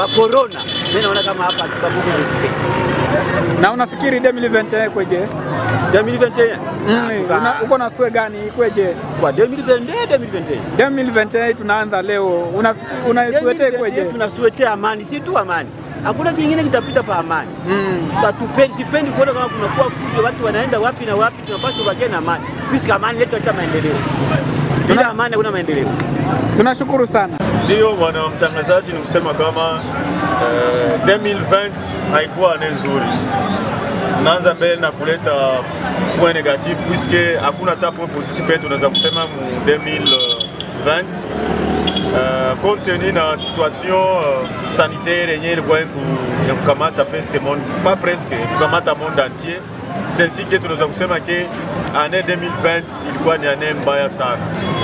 wa corona, mimi naona kama hapa tukabuku respect Na unafikiri 2021 kweje? 2021 Mm, una- uko na swe gani kweje? kwa 2022 2021 2021 tunaanza leo, unafikiri unaiswete kweje? tunasuetea amani, si tu amani, hakuna kingine kitapita pa amani. Mm. Hatupendi, sipendi kuona kama kunakuwa fujo, watu wanaenda wapi na wapi. Tunapaswa tubakie na amani, puisque amani letu hata maendeleo. Bila amani hakuna maendeleo. Tunashukuru sana. Ndio bwana mtangazaji, ni kusema kama eh, 2020 haikuwa ane nzuri. Tunaanza mbele na kuleta point negatif puisque hakuna hata point positif yetu tunaweza kusema mu 2020 Uh, compte tenu na situation uh, sanitaire yenye ilikuwa ku- ya kukamata presque monde, pas presque kukamata monde entier. C'est ainsi que tunaweza kusema ke année 2020 ilikuwa ni année mbaya sana.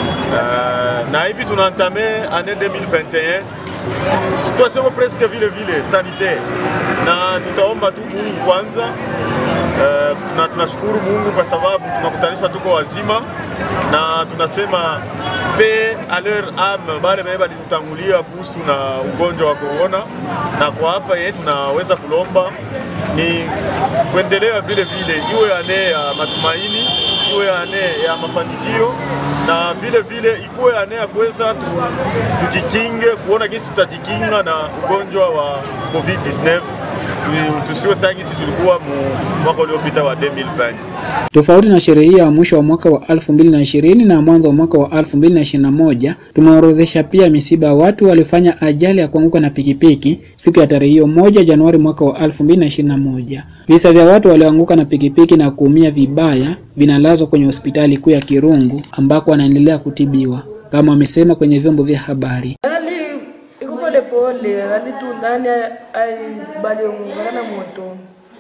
Uh, na hivi tunaantame année 2021 situation iko presque vile vile sanitaire, na tutaomba tu Mungu kwanza. Uh, na tunashukuru Mungu kwa sababu tunakutanishwa tuko wazima, na tunasema pe a leur ame bale benye balitutangulia kuhusu na ugonjwa wa corona, na kwa hapa ye tunaweza kulomba ni kuendelea vile vile, iwe ane ya matumaini, iwe ane ya mafanikio na vile vile ikuwe ane ya kuweza tu- tujikinge, kuona gisi tutajikinga na ugonjwa wa COVID-19 Tu- tusiwe saa gisi tulikuwa mu mwaka uliopita wa 2020. Tofauti na sherehe hiyo ya mwisho wa mwaka wa 2020 na mwanzo wa mwaka wa 2021, tumeorodhesha pia misiba ya watu walifanya ajali ya kuanguka na pikipiki siku ya tarehe hiyo moja Januari mwaka wa 2021. Visa vya watu walioanguka na pikipiki na kuumia vibaya vinalazwa kwenye hospitali kuu ya Kirungu ambako wanaendelea kutibiwa kama wamesema kwenye vyombo vya habari. hali iko pole pole, hali tu nani baliungana na moto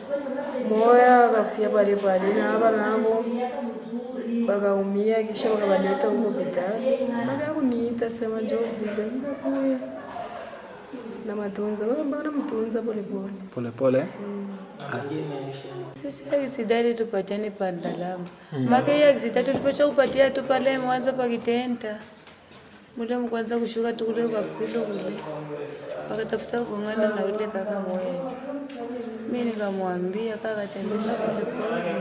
moya akafia pale pale, na hapa nabo wakaumia, kisha wakabaleta huko hospitali. Baada ya kuniita sema njoo vile, nikakuya na matunza mbona mtunza pole pole. Pole pole. Sisi aksidari tupatiane pa Ndalama. Maka hiyo aksidari tuliposha kupatia tu pale mwanzo pa Kitenta. Muda mkwanza kushuka tu kule kwa kulo kule. Wakatafuta kung'ana na ule kaka moya. Mimi nikamwambia kaka tembeza pole pole.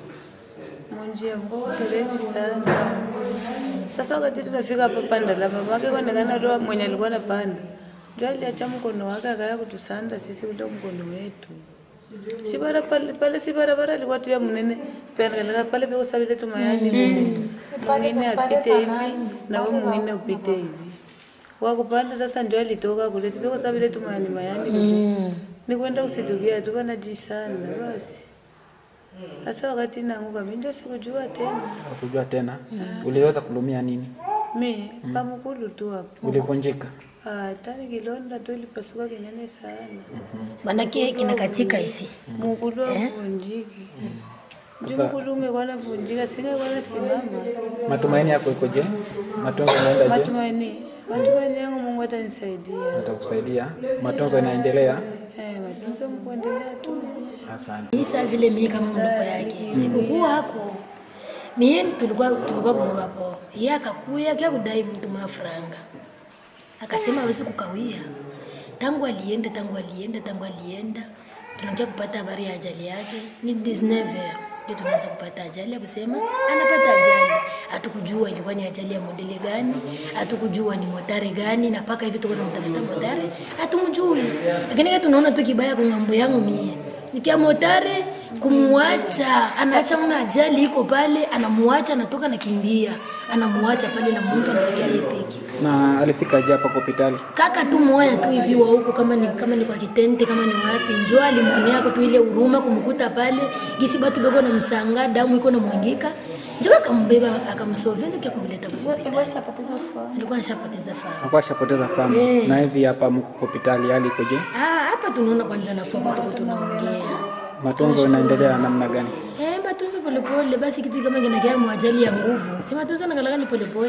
Munjia mbo terezi sana. Sasa wakati tunafika hapa pa Ndalama, maka kuonekana ndo mwenye alikuwa anapanda. Ndio aliacha mkono wake akaya kutusanda sisi ule mkono wetu si bara pale pale si barabara alikuwa tu ya mnene pengalala pale peko sabile tu mayani vile mwingine apite hivi na wewe mwingine upite hivi wakupanda sasa ndio alitoka kule si peko sabile tu mayani mayani vile ni kwenda usitukia tu kana jisana basi sasa wakati naanguka mimi ndio sikujua tena Kujua tena. Uliweza kulumia nini? mi kamkulu tu hapo Ulivunjika. Ah, tani kilonda tu ilipasuka kinene sana manake kinakatika hivi mukulu avunjiki juu mukulu ungekuwa navunjika singekuwa nasimama Matumaini yako ikoje? Matunzo yanaenda je? matumaini matumaini yangu mungu atanisaidia Atakusaidia. Matunzo yanaendelea. eh, matunzo mkuendelea tu Asante. isa vile mie kama mdogo yake sikukuwa hako mie tulikuwa tulikuwa kumwomba po ye akakuya kia kudai mtu mwa franga akasema hawezi kukawia tangu alienda tangu alienda tangu alienda tunakia kupata habari ya ajali yake ni 19 heures ndio tunaanza kupata ajali ya kusema anapata ajali hatukujua ilikuwa ni ajali ya modeli gani hatukujua ni motare gani na mpaka hivi tuko tunamtafuta motare hatumjui lakini kama tunaona tu kibaya kwa ngambo yangu mie nikia motare kumwacha anaacha mna ajali iko pale anamuacha anatoka nakimbia anamuacha pale na mtu anaelekea yeye peke Na alifika aje hapa kwa hospitali? kaka tu moya tu hivi wa huko kama ni kama ni kwa kitente kama ni wapi njo alimwonea tu ile huruma kumkuta pale gisi batu bego na msanga damu iko na mwangika njo akambeba akamsovia ndio kia kumleta kwa hospitali alikuwa anashapoteza fahamu Alikuwa ashapoteza fahamu. Eh. Na hivi hapa mko kwa hospitali hali ikoje? ah hapa tunaona kwanza nafua kwa tuko tunaongea Matunzo yanaendelea namna gani? eh matunzo polepole basi kitu kama kinakia mwajali ya nguvu si matunzo nakalaka ni polepole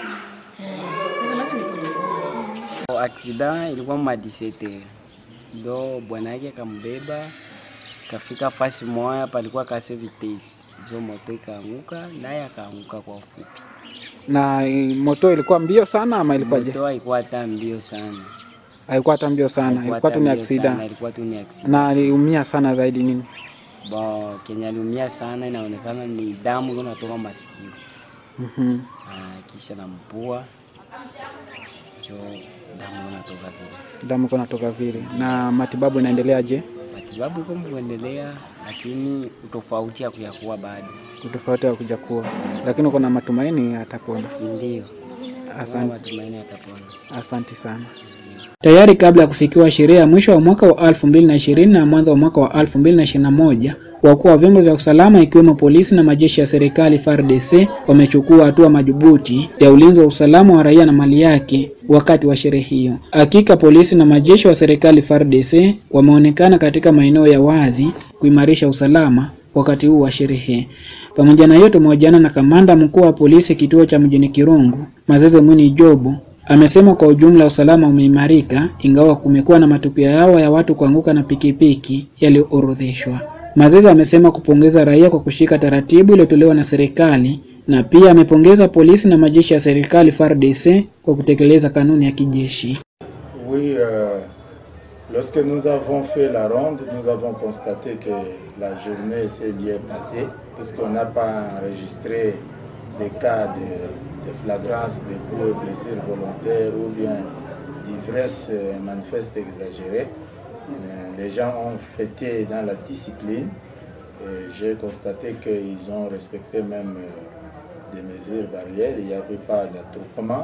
eh nakalaka ni polepole Accident ilikuwa ma 17 ndo bwana yake akambeba kafika fasi moya, palikuwa kase vitesi, njo moto ikaanguka, naye akaanguka kwa ufupi. Na eh, moto ilikuwa mbio sana ama ilikuwaje? Moto haikuwa hata mbio sana, Haikuwa hata mbio sana, ilikuwa tu ni hata mbio sana, aksida. ilikuwa tu ni accident. Na aliumia sana zaidi nini? Bo, kenye aliumia sana inaonekana ni damu iko natoka masikio Mhm. Ah, kisha na mpua cho damu iko natoka vile. Damu iko natoka vile. Na matibabu inaendeleaje? Matibabu iko kuendelea, lakini utofauti ya kuyakuwa bado Utofauti wa kuja kuwa, lakini uko na matumaini atapona. ndio Asante. matumaini atapona. Asante sana. Tayari kabla ya kufikiwa sherehe ya mwisho wa mwaka wa 2020 na mwanzo wa mwaka wa 2021, wakuu wa vyombo vya usalama ikiwemo polisi na majeshi ya serikali FARDC wamechukua hatua madhubuti ya ulinzi wa usalama wa raia na mali yake wakati wa sherehe hiyo. Hakika polisi na majeshi wa serikali FARDC wameonekana katika maeneo ya wazi kuimarisha usalama wakati huu wa sherehe. Pamoja na hiyo, tumehojiana na kamanda mkuu wa polisi kituo cha mjini Kirungu, Mazeze Mwini Jobu, amesema kwa ujumla usalama umeimarika, ingawa kumekuwa na matukio yao ya watu kuanguka na pikipiki yaliyoorodheshwa. Mazeze amesema kupongeza raia kwa kushika taratibu iliyotolewa na serikali na pia amepongeza polisi na majeshi ya serikali FARDC kwa kutekeleza kanuni ya kijeshi. Oui, euh, lorsque nous avons fait la ronde, nous avons constaté que la journée s'est bien passée, puisqu'on n'a pas enregistré des cas de, de flagrance, de coups et blessures volontaires ou bien d'ivresse euh, manifeste exagérée. Euh, les gens ont fêté dans la discipline. Et J'ai constaté qu'ils ont respecté même euh, des mesures barrières. Il n'y avait pas d'attroupement.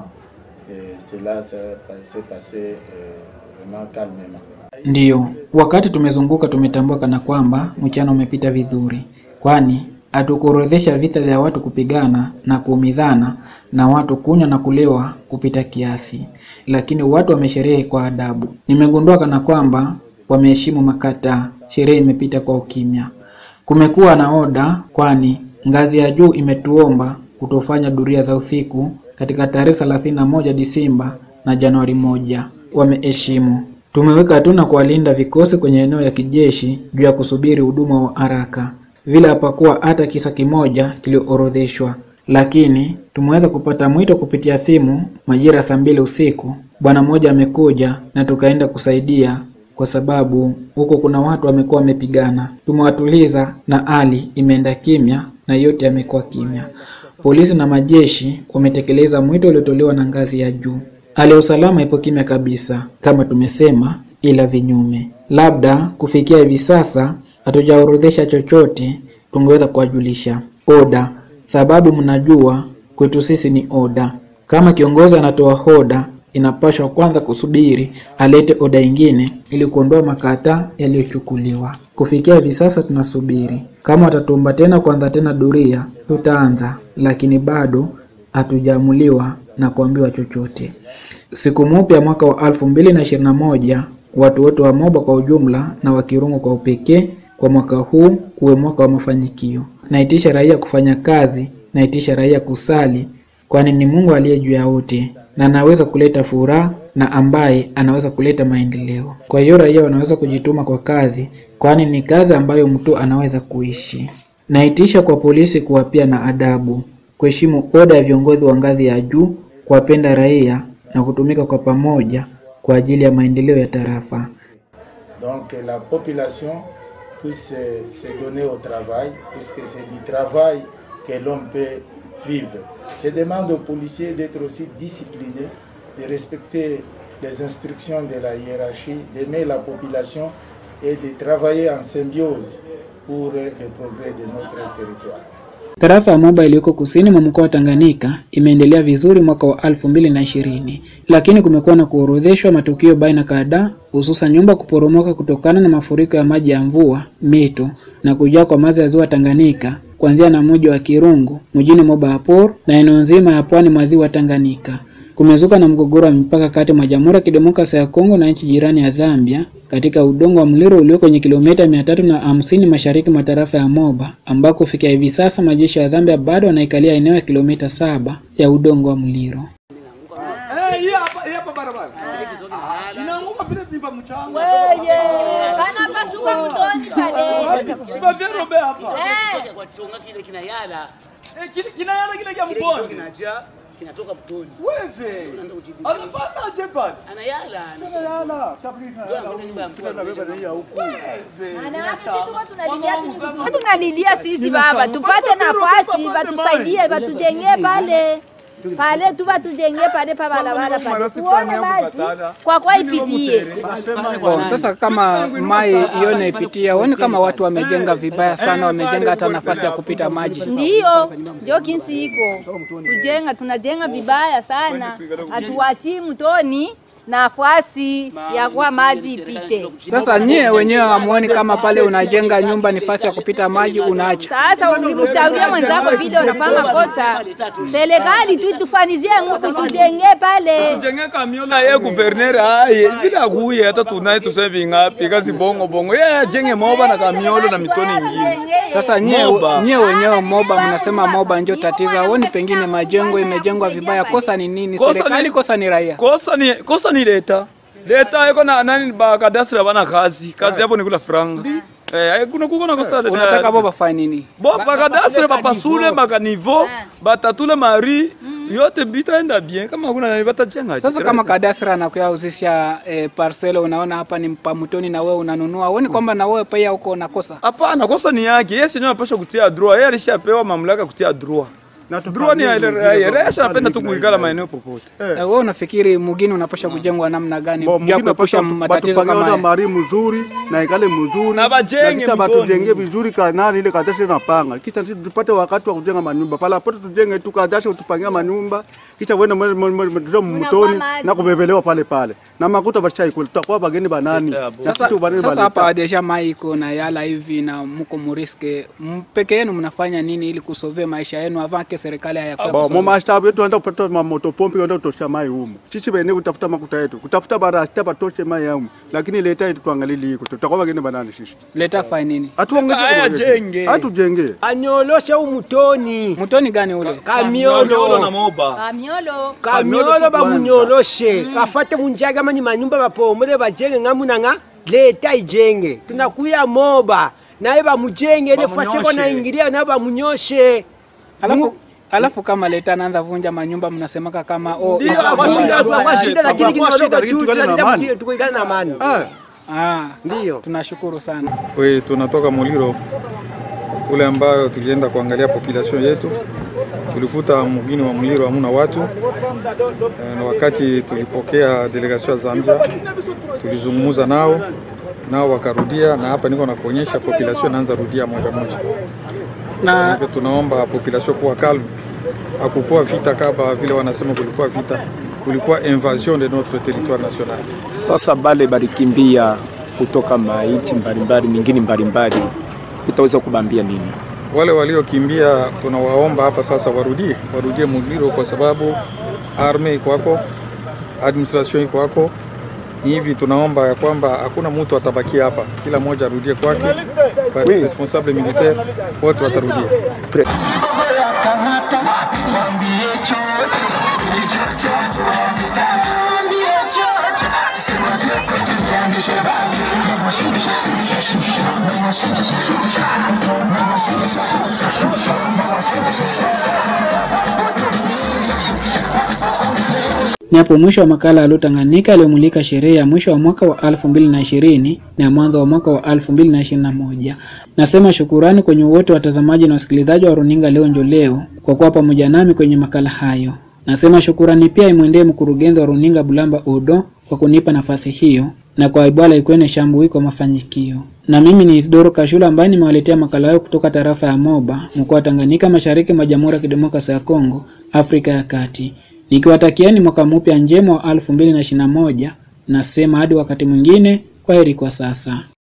Et cela s'est s'est passé euh, vraiment calmement. Ndiyo, wakati tumezunguka tumetambua kana kwamba mchana umepita vizuri, kwani hatukuorodhesha vita vya watu kupigana na kuumizana na watu kunywa na kulewa kupita kiasi, lakini watu wamesherehe kwa adabu. Nimegundua kana kwamba wameheshimu makata, sherehe imepita kwa ukimya. Kumekuwa na oda, kwani ngazi ya juu imetuomba kutofanya duria za usiku katika tarehe 31 Disemba na Januari moja. Wameheshimu. Tumeweka tu na kuwalinda vikosi kwenye eneo ya kijeshi juu ya kusubiri huduma wa haraka. Vile hapakuwa hata kisa kimoja kiliorodheshwa, lakini tumeweza kupata mwito kupitia simu majira saa mbili usiku. Bwana mmoja amekuja na tukaenda kusaidia kwa sababu huko kuna watu wamekuwa wamepigana. Tumewatuliza na hali imeenda kimya na yote yamekuwa kimya. Polisi na majeshi wametekeleza mwito uliotolewa na ngazi ya juu. Hali ya usalama ipo kimya kabisa, kama tumesema, ila vinyume. Labda kufikia hivi sasa hatujaorodhesha chochote, tungeweza kuwajulisha. Oda, sababu mnajua kwetu sisi ni oda. Kama kiongozi anatoa oda, inapaswa kwanza kusubiri alete oda ingine ili kuondoa makata yaliyochukuliwa. Kufikia hivi sasa tunasubiri. Kama watatuomba tena kuanza tena duria, tutaanza, lakini bado hatujaamuliwa na kuambiwa chochote. Siku mpya mwaka wa 2021 watu wote wa Moba kwa ujumla na wa Kirungu kwa upekee, kwa mwaka huu uwe mwaka wa mafanikio. Naitisha raia kufanya kazi, naitisha raia kusali, kwani ni Mungu aliye juu ya wote na anaweza kuleta furaha na ambaye anaweza kuleta maendeleo. Kwa hiyo raia wanaweza kujituma kwa kazi, kwani ni kazi ambayo mtu anaweza kuishi. Naitisha kwa polisi kuwa pia na adabu, kuheshimu oda ya viongozi wa ngazi ya juu, kuwapenda raia na kutumika kwa pamoja kwa ajili ya maendeleo ya tarafa. Donc que la population puisse euh, se donner au travail, puisque c'est du travail que l'homme peut vivre. Je demande aux policiers d'être aussi disciplinés, de respecter les instructions de la hiérarchie, d'aimer la population et de travailler en symbiose pour euh, le progrès de notre territoire. Tarafa ya Moba iliyoko kusini mwa mkoa wa Tanganyika imeendelea vizuri mwaka wa 2020, lakini kumekuwa na kuorodheshwa matukio baina kadhaa, hususan nyumba kuporomoka kutokana na mafuriko ya maji ya mvua, mito na kujaa kwa maji ya ziwa Tanganyika kuanzia na mji wa Kirungu mjini Moba Apor na eneo nzima ya pwani mwa ziwa Tanganyika. Kumezuka na mgogoro wa mipaka kati mwa Jamhuri ya Kidemokrasia ya Kongo na nchi jirani ya Zambia katika udongo wa Mliro ulio kwenye kilomita mia tatu na hamsini mashariki mwa tarafa ya Moba ambako kufikia hivi sasa majeshi ya Zambia bado wanaikalia eneo ya kilomita saba ya udongo wa Mliro. kinayala kile kya mboni kinatoka mtoni. Wewe. Unaenda kujibu. Anapanda aje pale? Anayala. Anayala. Ndio anakwenda nyumba ya mtu. tunalilia sisi baba, tupate nafasi, batusaidie, batujengee pale pale tu batujengee pale pa barabara pale, tuone maji kwa kwa ipitie. Bon, sasa kama mai hiyo inaipitia, uone kama watu wamejenga vibaya sana, wamejenga hata nafasi ya kupita maji. Ndiyo, ndio kinsi iko kujenga, tunajenga vibaya sana, hatuwatii mtoni nafasi ya kwa maji ipite. Sasa nyie wenyewe hamuoni kama pale unajenga nyumba nafasi ya kupita maji unaacha? Sasa ukimchaulia mwenzako vile unafanya kosa, serikali tu tufanizie nguvu tujengee pale. Tujenge kamiola ye guverner aye bila kuye hata tunaye tuseme vingapi kazi bongo bongo yeye ajenge moba na kamiolo na mitoni ingine. Sasa nyie, Moba. nyie wenyewe moba mnasema moba ndio tatizo, aoni pengine majengo imejengwa vibaya, kosa ni nini? Kosa Serikali, ni- kosa ni raia? Kosa ni kosa ni leta. Leta iko na nani ba kadastra bana kazi. Kazi hapo ni kula franga. Eh, kuna kuko na kosa. Unataka bo bafanye nini? Bo bakadastre bapasule makanivo batatule mari yote bitaenda bien kama kuna nani batajenga. Sasa kama kadastra anakuyauzisha eh, parcel, unaona hapa ni pamutoni na wewe unanunua, uoni kwamba na wewe pia uko na kosa? Hapana, kosa ni yake. Yeye sio anapaswa kutia droit. Yeye alishapewa mamlaka kutia droit. Droit ni ya raia. Raia anapenda tu kuikala maeneo popote. Eh, wewe unafikiri mugini unapasha kujengwa namna gani Bo, ya mwingine kuepusha napasha matatizo batupange kama ona haya? mari mzuri na ikale mzuri Na bajenge kisha mtoni. batujenge vizuri kanani ile kadashe napanga kisha sisi tupate wakati wa kujenga manyumba pala pote tujenge tu kadashe utupangia manyumba kisha wende mwe- mwe- mwe- mwe- mtoni maji. na kubebelewa pale pale na makuta bachai kule tutakuwa bageni banani Na Sasa, kitu banani sasa baleta. hapa deja mai iko na yala hivi na mko muriske M- peke yenu mnafanya nini ili kusovea maisha yenu avake serikali hayakuwa Bo, kusovea? mumashtabu yetu anda kupata mamoto pompi anda kutosha mai humu sisi bene kutafuta makuta yetu kutafuta barasta batoshe mai humu lakini leta yetu tuangalie iko tutakuwa bageni banani sisi leta fanya nini? Haya jenge. hatujenge anyoloshe umutoni Mtoni gani ule? Kamiolo na moba. Kamiolo kamiolo bamunyoloshe bafate munjage amanyi manyumba bapomole bajenge ng'amuna ng'a leta ijenge tunakuya moba naye bamujenge ile fasi ko naingilia naye bamunyoshe Alafu, alafu kama leta anaanza vunja manyumba mnasemaka kama oh, ndio iko- akwashinda akwashinda lakini Akwashinda, kinaloka lakini juu tukale na tunalinda amani. mti- tukuikala na amani Ah, ndio tunashukuru sana. We, tunatoka Muliro kule ambayo tulienda kuangalia population yetu, tulikuta mgini wa Muliro hamuna watu Eh, na wakati tulipokea delegation ya Zambia tulizungumza nao nao wakarudia, na hapa niko na kuonyesha population inaanza rudia moja moja. Na Hivyo tunaomba population kuwa calme, hakukuwa vita kama vile wanasema kulikuwa vita, kulikuwa invasion de notre territoire national. Sasa bale balikimbia kutoka mainchi mbalimbali mingine mbalimbali, utaweza kubambia nini? wale waliokimbia tunawaomba hapa sasa warudie warudie Muliro kwa sababu arme iko hapo, administration iko hapo. Hivi tunaomba ya kwamba hakuna mtu atabakia hapa, kila mmoja arudie kwake. Kwa responsable militaire wote watarudia. Ni hapo mwisho wa makala ya Tanganyika aliyomulika sherehe ya mwisho wa mwaka wa 2020 na mwanzo wa mwaka wa 2021. Nasema shukurani kwenye wote watazamaji na wasikilizaji wa runinga leo njo leo kwa kuwa pamoja nami kwenye makala hayo. Nasema shukurani pia imwendee mkurugenzi wa runinga Bulamba Udo kwa kunipa nafasi hiyo na kwa Ibwala Ikwene Shambui kwa mafanikio. Na mimi ni Isidoro Kashula ambaye nimewaletea makala hayo kutoka tarafa ya Moba, mkoa wa Tanganyika, mashariki mwa Jamhuri ya Kidemokrasia ya Kongo, Afrika ya Kati. Nikiwatakieni mwaka mpya njema wa 2021 nasema hadi wakati mwingine, kwa heri kwa sasa.